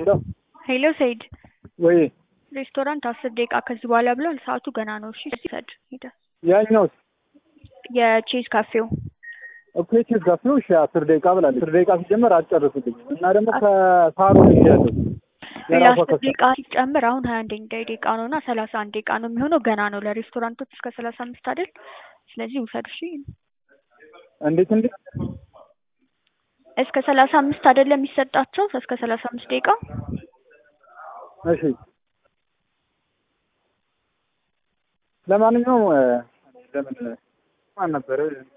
ሄሎ ሄሎ ሰይድ ወይ ሬስቶራንት አስር ደቂቃ ከዚህ በኋላ ብሏል። ሰዓቱ ገና ነው። እሺ ሰድ ሄደ ያኛውስ የቼዝ ካፌው እኮ የቼዝ ካፌው እሺ አስር ደቂቃ ብላለች። አስር ደቂቃ ሲጀመር አትጨርስልኝ እና ደግሞ ከሳሮን ይያለሁ ሌላ አስር ደቂቃ ሲጨምር አሁን ሀያ አንደኛ ደቂቃ ነው እና ሰላሳ አንድ ደቂቃ ነው የሚሆነው። ገና ነው ለሬስቶራንቶች እስከ ሰላሳ አምስት አይደል? ስለዚህ ውሰድ እሺ። እንዴት እንዴት እስከ ሰላሳ አምስት አይደለም የሚሰጣቸው እስከ ሰላሳ አምስት ደቂቃ እሺ ለማንኛውም ለምን ማን ነበረ